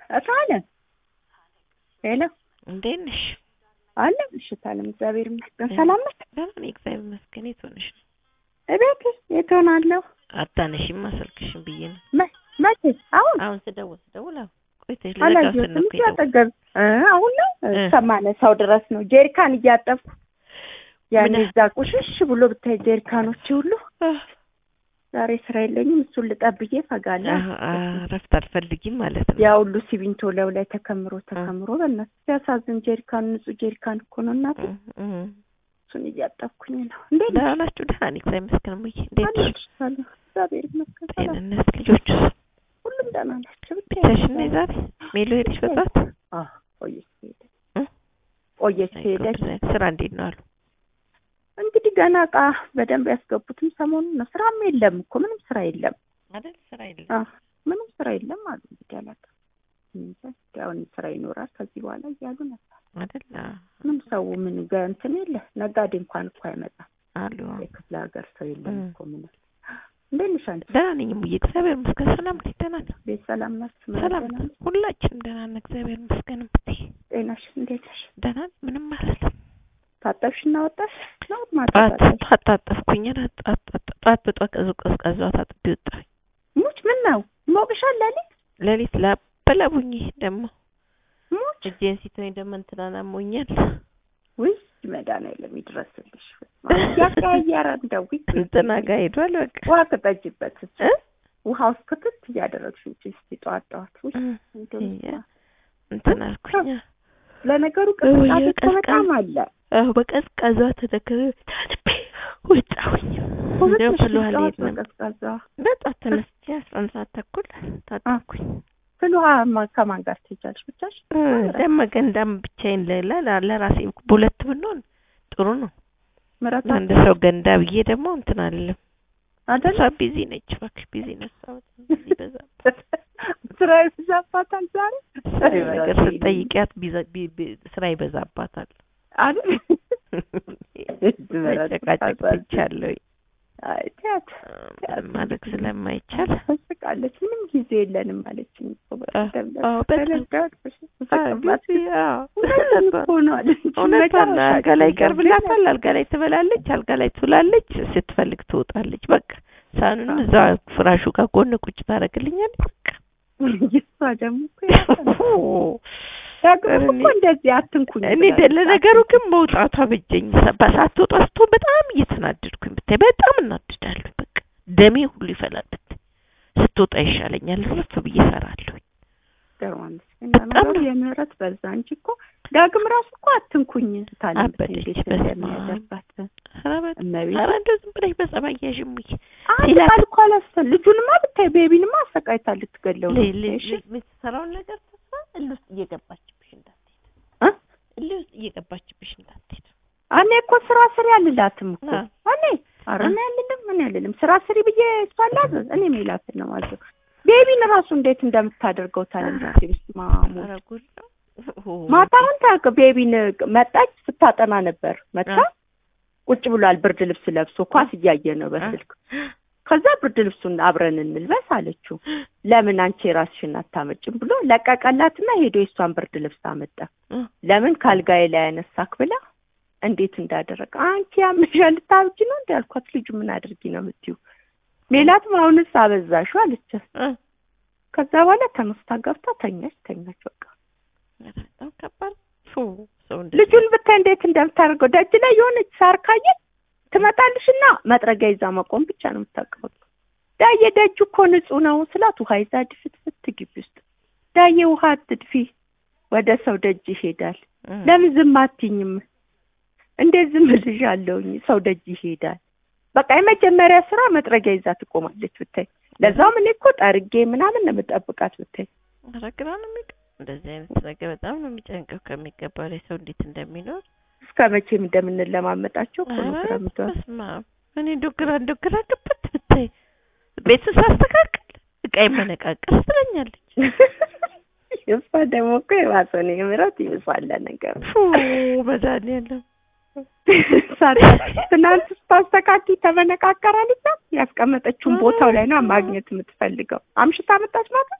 እታለ ሄሎ እንዴት ነሽ? አለ ምሽት አለም እግዚአብሔር ይመስገን። ሰላም ነሽ? ደህና ነኝ እግዚአብሔር ይመስገን። የት ሆነሽ ነው? እቤት የት ሆናለሁ? አታነሺማ ስልክሽን ብዬ ነው። መ- መቼ? አሁን አሁን ስደውል ስደውል አሁን ቆይተሽ ልዘጋ አላየሁትም። ስል ነው እኮ እያጠገብ እ አሁን ነው እ። ከማነሳው ድረስ ነው ጄሪካን እያጠብኩ ያኔ ምን- እዛ ቁሽሽ ብሎ ብታይ ጄሪካኖች ሁሉ የደወልኩት። ዛሬ ስራ የለኝም። እሱን ልጠብዬ ፈጋለሁ። አህ፣ አህ፣ እረፍት አልፈልጊም ማለት ነው። ያ ሁሉ ሲሚንቶ ለው ላይ ተከምሮ ተከምሮ በእናትህ ሲያሳዝን። ጄሪካን ንጹህ ጄሪካን እኮ ነው እናቴ። እም፣ እም። እሱን እያጠብኩኝ ነው። እንዴት ደህና ናችሁ? ደህና ነኝ እግዚአብሔር ይመስገን። እሙዬ እንዴት ነሽ? አለሁ? እግዚአብሔር ይመስገን ሰላም። ጤንነት፣ ልጆቹስ ሁሉም ደህና ናቸው። ብቻሽን ነሽ ዛሬ? ሜሎ ሄደሽ በጠዋት? አዎ ቆየች ሄደች እ? ቆየች አይ ጉድ፣ ሄደች። ስራ እንዴት ነው አሉ? እንግዲህ ገና እቃ በደንብ ያስገቡትም ሰሞኑን ነው። ስራም የለም እኮ ምንም ስራ የለም። አይደል ስራ የለም። አዎ ምንም ስራ የለም አሉ። እንግዲህ አላውቅም እንጃ። እንግዲህ አሁን ስራ ይኖራል ከዚህ በኋላ እያሉ ነበር። አይደል አዎ፣ ምን ሰው ምን ገ- እንትን የለ ነጋዴ እንኳን እኮ አይመጣም። አሉ የክፍለ ሀገር ሰው የለም እ። እኮ ምን እንዴት ነሽ አንቺ? ደህና ነኝ እሙዬ እግዚአብሔር ይመስገን። ሰላም ነኝ፣ ደህና ነኝ። ቤት ሰላም ናችሁ? ሰላም ደህና ነሽ? ሁላችንም ደህና ነን እግዚአብሔር ይመስገን። እምብቴ ጤናሽ እንዴት ነሽ? ደህና ነኝ፣ ምንም አላለም። ታጠብሽ እና ወጣሽ ነው ጠዋት ማጠጣሽ? ጠዋት ታጠብኩኝ። ጠዋት ጠዋት ጠዋት በጠዋት ቀዝቃዛ ቀዝቃዛ ታጥቤ ወጣሁኝ። ሙች ምን ነው ሞቅሻል ሌሊት ሌሊት ላበላቡኝ ደግሞ ሙች እጄን ሲተወኝ ደግሞ እንትናን አሞኛል። ውይ መድኃኒዓለም ይድረስልሽ። ያቀያየረ እንደው እንትና ጋር ሄዷል። በቃ ውሃ ክጠጅበት እ? ውሃ ውስጥ ክትት እያደረግሽ ውጪ እስኪ ጠዋት ጠዋት ውይ እ፣ እንደው እያ፣ እንትን አልኩኝ። ለነገሩ ውይ፣ ቅዝቃዜ እኮ ቀዝቃዛ- በጣም አለ። አዎ በቀዝቃዛ ተደከረ ታጥቤ ወጣሁኝ። እንደው ሁለትሽ ፍል ውሃ ጠዋት ልሄድ ነበር። በቀዝቃዛ በጠዋት ተነስቼ አስራ አንድ ሰዓት ተኩል ታጠብኩኝ። ፍል ውሃ ማ- ከማን ጋር ትሄጃለሽ? ብቻሽ እ፣ ደመ ገንዳም ብቻዬን ለ- ለ- ለራሴ በሁለት ብንሆን ጥሩ ነው። ምረታ አንድ ሰው ገንዳ ብዬ ደግሞ እንትን አለም አይደል? እሷ ቢዚ ነች። እባክሽ ቢዚ ነች። እሷ በጣም ቢዚ በዛባት። ስራ ይበዛባታል ዛሬ ነገር ስትጠይቂያት ቢዘ- ቢ- ቢ- ስራ ይበዛባታል። አይደል? መጨቃጨቅ ብቻለሁ አይ ቲያት ማድረግ ስለማይቻል ትስቃለች። ምንም ጊዜ የለንም አለችኝ እኮ በቀደም ዕለት። አዎ፣ በጣም ተረዳሁት። አዎ፣ ስቅባት ቢዚ፣ አዎ፣ እውነቱን እኮ ነው አለች። እውነቷን ነው። አልጋ ላይ መጨረሻችን ይቀርብላታል፣ አልጋ ላይ ትበላለች፣ አልጋ ላይ ትውላለች፣ ስትፈልግ ትወጣለች። በቃ ሳኑን እዛ ፍራሹ ጋር ጎን ቁጭ ታደርግልኛለች። በቃ እሷ ደግሞ እኮ ያው ዳግም እኮ እንደዚህ አትንኩኝ እኔ ብላለች። ደ- ለነገሩ ግን መውጣቷ በጀኝ። ሳትወጣ ስትሆን በጣም እየተናደድኩኝ ብታይ በጣም እናድዳለሁ። በቃ ደሜ ሁሉ ይፈላል ብታይ ስትወጣ ይሻለኛል። ረፍ ብዬ እሰራለሁ። ገርማን በጣም በጣም ነው። የምህረት በዛ እንጂ እኮ ዳግም ራሱ እኮ አትንኩኝ ታለች። አበደች። እንዴት በስመ አብ። እንደሚያደርጋት ኧረ በጣም እመቤት ኧረ እንደው ዝም ብለሽ በጸባይ ያዥም ብዬ አንድ ሲላት- ቃል እኮ አላሰ ልጁንማ ብታይ ቤቢንማ አሰቃይታ ልትገለው ነው። ል- ል- እሺ? ል- የምትሰራውን ነገር ተስፋ እልህ ውስጥ እየገባችብሽ እንዳትሄድ እ? እልህ ውስጥ እየገባችብሽ እንዳትሄድ። እኔ እኮ ስራ ስሪ አልላትም እኮ አዎ። እኔ ኧረ እኔ አልልም ምን አልልም ስራ ስሪ ብዬ እሷ ላዘዝ እኔ ሜላትን ነው ማዘው ቤቢን ራሱ እንዴት እንደምታደርገው ታለች ስማሙ ኧረ ጉድ ነው። ማታ አሁን ታውቅ ቤቢን መጣች ስታጠና ነበር መጣ አ- ቁጭ ብሏል ብርድ ልብስ ለብሶ ኳስ እያየ ነው በስልክ ከዛ ብርድ ልብሱን አብረን እንልበስ አለችው ለምን አንቺ የራስሽን አታመጭም ብሎ ለቀቀላትና ሄዶ የሷን ብርድ ልብስ አመጣ እ፣ ለምን ካልጋዬ ላይ ያነሳክ ብላ እንዴት እንዳደረገ አንቺ ያምሻል ልታብጂ ነው እንዲ ያልኳት ልጁ ምን አድርጊ ነው የምትይው ሜላትም አሁንስ አበዛሹ አለች እ፣ ከዛ በኋላ ተነስታ ገብታ ተኛች ተኛች በቃ ኧረ በጣም ከባድ ፉ ሰው እንደ ልጁን ብታይ እንዴት እንደምታደርገው ደጅ ላይ የሆነች ሳር ካየች ትመጣልሽና መጥረጊያ ይዛ መቆም ብቻ ነው የምታውቀው ዳዬ ደጁ እኮ ንጹህ ነው ስላት ውሃ ይዛ ድፍትፍት ግቢ ውስጥ ዳዬ ውሃ አትድፊ ወደ ሰው ደጅ ይሄዳል እ፣ ለምን ዝም አትይኝም? እንዴት ዝም እልሻለሁኝ? ሰው ደጅ ይሄዳል። በቃ የመጀመሪያ ስራ መጥረጊያ ይዛ ትቆማለች ብታይ። ለዛውም እኔ እኮ ጠርጌ ምናምን ነው የምጠብቃት ብታይ። ኧረ ግራ ነው የሚገ እንደዚህ አይነት ነገር በጣም ነው የሚጨንቀው ከሚገባው ላይ ሰው እንዴት እንደሚኖር እስከ መቼም እንደምንለማመጣቸው እኮ ነው ኧረ ግራ የምትሆነው። በስመ አብ እኔ እንደው ግራ እንደው ግራ ገባት ብታይ ቤቱን ሳስተካክል እቃ ይመነቃቀስ ትለኛለች እሷ ደግሞ እኮ የባሰ ነው የምረት ይብሳል ነገር ፉ መድኃኒዓለም ትናንት ስታስተካኪ ተመነቃቀራልታ ያስቀመጠችውን ቦታው ላይ ነው ማግኘት የምትፈልገው። አምሽታ መጣች ማለት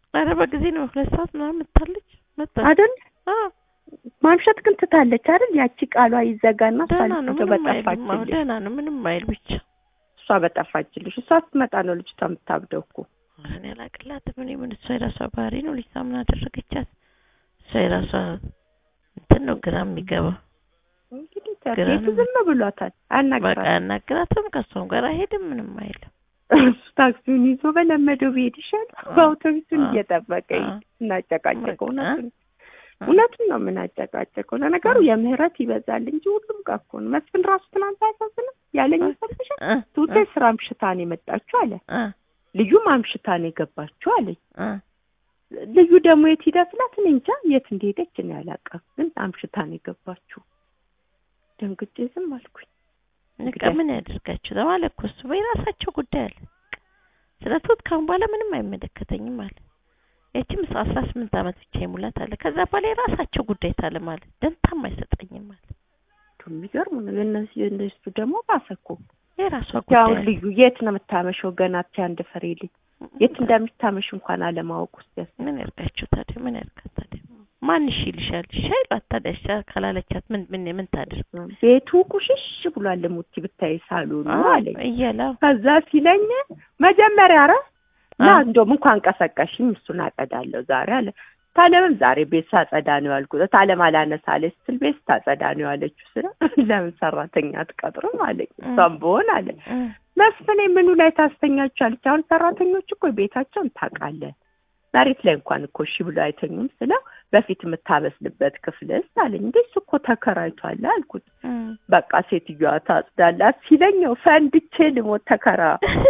ኧረ በጊዜ ነው ሁለት ሰዓት ምናምን መታለች መጣች አይደል? አዎ ማምሸት ግን ትታለች አይደል? ያቺ ቃሏ ይዘጋና እሷ ደህና ነው ልጅቷ ምንም አይልም አዎ በጠፋችልሽ ደህና ነው ምንም አይል ብቻ እሷ በጠፋችልሽ እሷ ስትመጣ ነው ልጅቷ የምታብደው እኮ ኧረ እኔ አላቅላትም እኔ ምን እሷ የራሷ ባህሪ ነው ልጅቷ ምን አደረገቻት እሷ የራሷ እንትን ነው ግራ የሚገባ እንግዲህ ግራ ቤቱ ነው። ዝም ብሏታል በቃ አናግራትም ያናግራትም ከእሷም ጋር አይሄድም ምንም አይልም እሱ ታክሲውን ይዞ በለመደው ቢሄድ ይሻላል በአውቶቡሱን አዎ። እየጠበቀ አዎ። እናጨቃጨቀው በቃ። እውነቱን እውነቱን ነው የምናጨቃጨቀው ለነገሩ የምህረት ይበዛል እንጂ ሁሉም ጋር እኮ ነው መስፍን ራሱ ትናንት አያሳዝንም ያለኝ ሰብሻል እ ቱቴ ስራ አምሽታ ነው የመጣችው አለ እ ልዩም አምሽታ ነው የገባችው አለኝ እ ልዩ ደግሞ የት ሂዳ ስላት እኔ እንጃ የት እንደሄደች እኔ አላውቅም ግን አምሽታ ነው የገባችው ደንግጬ ዝም አልኩኝ በቃ ምን ያደርጋችሁ ለማለ እኮ እሱ በራሳቸው ጉዳይ አለ ስለ ትሁት ካሁን በኋላ ምንም አይመለከተኝም አለ ያቺም አስራ ስምንት ዓመት ብቻ ይሙላት አለ ከዛ በኋላ የራሳቸው ጉዳይ ታለ ማለት ደንታም አይሰጠኝም አለ እንደው የሚገርም ነው የእነሱ የእነሱ ደግሞ ባሰ እኮ የራሷ ያው ጉዳይ አለ። ልዩ የት ነው የምታመሸው ገና አቲ አንድ ፍሬ ልጅ የት እንደምታመሽ እንኳን አለማወቅ ውስጥ ያስ ምን ያርጋችሁ ታዲያ ምን ያርጋት ታዲያ ማን እሺ ይልሻል እሺ አይሏት ታዲያ እሺ ካላለቻት ምን ምን ምን ታድርግ ቤቱ ቁሽሽ ብሏል ሙቲ ብታይ ሳሎኑ አለኝ እያለ ከዛ ሲለኝ መጀመሪያ ኧረ ና አዎ። እንደውም እንኳን ቀሰቀሽኝ እሱን አጸዳለሁ ዛሬ አለ ታለምም ዛሬ ቤት ሳጸዳ ነው ያልኩት ታለም አላነሳለች ስትል ቤት ስታጸዳ ነው ያለችው ስለ ለምን ሰራተኛ አትቀጥርም አለኝ እሷም በሆን አለ እ መስፍኔ ምኑ ላይ ታስተኛችኋለች አሁን ሰራተኞች እኮ ቤታቸውን ታውቃለህ መሬት ላይ እንኳን እኮ እሺ ብሎ አይተኙም ስለው በፊት የምታበስልበት ክፍልስ አለኝ እንዴ እሱ እኮ ተከራይቷል አልኩት እ በቃ ሴትዮዋ ታጽዳላት ሲለኛው ፈንድቼ ልሞት ተከራ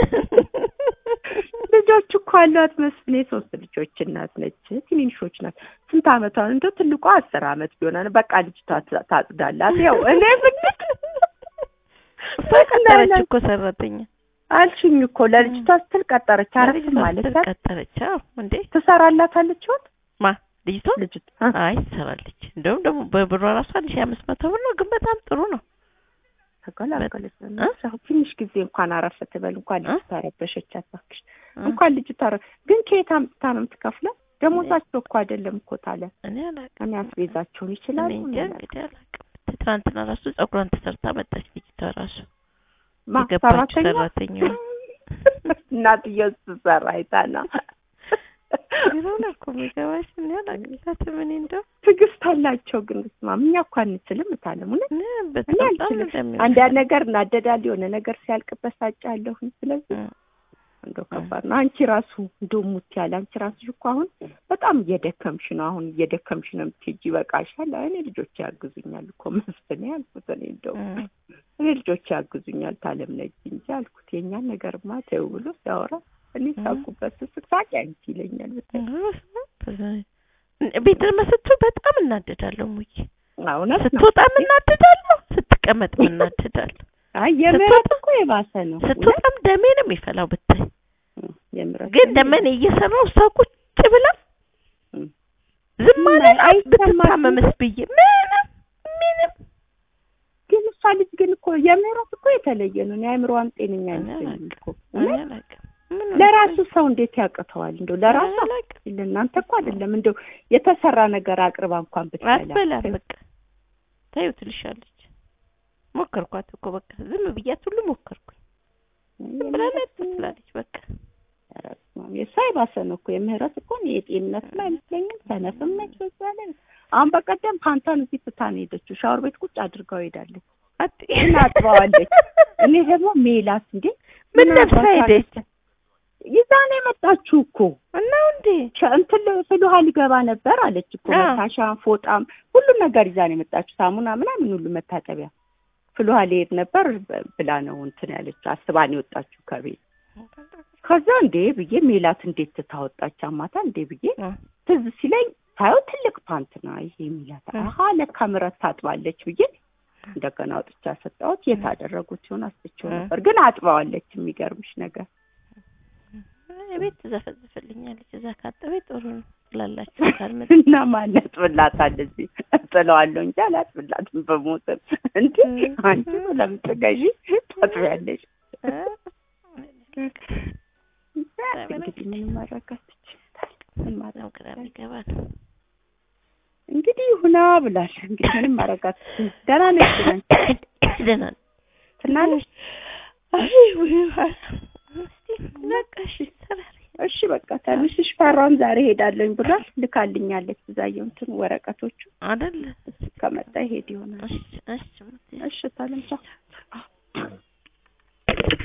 ልጆች እኮ አሏት መስፍኔ ሶስት ልጆች እናት ነች ትንንሾች ናት ስንት አመቷ ነው እንደው ትልቋ አስር አመት ቢሆን በቃ ልጅቷ ታ- ታጽዳላት ያው እኔ ብንት እሷ ቀጠረች እኮ ሰራተኛ አልሽኝ እኮ ለልጅቷ ስትል ቀጠረች አረፍ ልጅቷ ማለት ስትል ቀጠረች አዎ እንዴ ትሰራላታለች ይሆን ማ ልጅቷ ልጅቷ አይ ትሰራለች እንደውም ደግሞ በብሯ ራሷ አንድ ሺህ አምስት መቶ ብር ነው ግን በጣም ጥሩ ነው ተገላገለች እ? ትንሽ ጊዜ እንኳን አረፍ ትበል እንኳን እ? ልጅቷ ረበሸቻት እባክሽ እ? እንኳን ልጅቷ ረ- ግን ከየት አምጥታ ነው የምትከፍለው ደሞዛቸው እኮ አይደለም እኮ ታለ እኔ አላውቅም እኔ አስቤዛቸውን እኔ ይችላሉ እንጃ እኔ አላውቅም። እንግዲህ አላውቅም ትናንትና ራሱ ፀጉሯን ተሰርታ መጣች ልጅቷ ራሱ ማ የገባችው ሰራተኛ ሰራተኛዋ እናትየው ስትሰራ አይታ ነው ቢሮን እኮ የሚገባሽ እኔ አላውቅላትም እኔ እንደው ትዕግስት አላቸው ግን ስማ እኛ እኮ አንችልም እታለም እውነት እኔ እኔ በጣም አልችልም እንደሚወድ አንዳንድ ነገር እናደዳል የሆነ ነገር ሲያልቅበት ሳጫለሁኝ ስለዚህ እ እንደው ከባድ ነው አንቺ ራሱ እንደው ሙት ያለ አንቺ ራሱ እኮ አሁን በጣም እየደከምሽ ነው አሁን እየደከምሽ ነው የምትሄጂ ይበቃሻል እኔ ልጆች ያግዙኛል እኮ መስፍን ያልኩት እኔ እንደው እ እኔ ልጆች ያግዙኛል ታለም ነጅ እንጂ አልኩት የእኛን ነገርማ ተይው ብሎ ሲያወራ እኔ ሳቁበት ስስቅ ሳቂ አንቺ ይለኛል ብታይ ቤት መስትው በጣም እናደዳለሁ ሙዬ እውነት ነው ስትወጣም እናደዳለሁ ስትቀመጥም እናደዳለሁ አይ የምህረት እኮ የባሰ ነው ስትወጣም ደሜ ነው የሚፈላው ብታይ እውነት የምህረት ግን ደመኔ እየሰራው እሷ ቁጭ ብላ እም። ዝም ምን ማለት አይሰማትም? ብትታመምስ ብዬ ምንም ምንም ግን እሷ ልጅ ግን እኮ የምህረት እኮ የተለየ ነው እኔ አእምሮዋም ጤነኛ እኔ አይመስለኝም እኮ እኔ እውነት አላውቅም ምን ለራሱ ሰው እንዴት ያቅተዋል እንደው ለራሱ እኔ አላውቅም ለእናንተ እኮ አይደለም እንደው የተሰራ ነገር አቅርባ እንኳን ብትበላ አትበላም በቃ ታዩ ትልሻለች ሞከርኳት እኮ በቃ ዝም ብያት ሁሉ ሞከርኩኝ ዝም ብላ ለጥ ትላለች በቃ የእሷ የባሰ ነው እኮ የምህረት እኮ እኔ የጤንነትም አይመስለኝም ሰነፍም ነች በዛ ላይ አሁን በቀደም ፓንቷን እዚህ ትታ ነው የሄደችው ሻወር ቤት ቁጭ አድርጋው ሄዳለች አት እና አጥበዋለች እኔ ደግሞ ሜላት እንዴ ምን ለብሳ ሄደች ይዛ ነው የመጣችው እኮ እናው እንዴ ሸ- እንትን ፍል ውሃ ሊገባ ነበር አለች እኮ አዎ። መታሻ ፎጣም ሁሉም ነገር ይዛ ነው የመጣችው ሳሙና ምናምን ሁሉ መታጠቢያ ፍል ውሃ ሊሄድ ነበር በ- ብላ ነው እንትን ያለችው አስባ ነው የወጣችው ከቤት ከዛ እንዴ ብዬ ሜላት እንዴት ትታወጣች አማታ እንዴ ብዬ እ ትዝ ሲለኝ ታየው ትልቅ ፓንት ነው ይሄ ሜላት እ። አሀ ለካ ምረት ታጥባለች ብዬ እንደገና አውጥቻ ሰጣሁት የት አደረጉት ሲሆን አስጥቼው እ። ነበር ግን አጥባዋለች የሚገርምሽ ነገር ቤት ትዘፈዝፍልኛለች እዛ ካጠበኝ ጥሩ ነው ትላላችሁ ካልመጣ እና ማን ያጥብላታል እዚህ እጥለዋለሁ እንጂ አላጥብላትም በሞትም እንዴ እ። አንቺ ለምን ትገዢ ታጥቢያለሽ እ እንግዲህ ምንም ማድረግ አትችይም ምን ማድረግ በጣም ግራ የሚገባ ነው። እንግዲህ ይሁና ብላል። እንግዲህ ምንም ማረጋት ደህና ነች ነን ደህና ነኝ። ትናለሽ። አይ ውይ እስቲ በቃ እሺ ሰራሪ እሺ በቃ ትንሽሽ ፈራም ዛሬ ሄዳለኝ ብሏል። ልካልኛለች ብዛየው እንትን ወረቀቶቹ አይደል ከመጣ ይሄድ ይሆናል። እሺ እሺ እሺ ታለም ቻው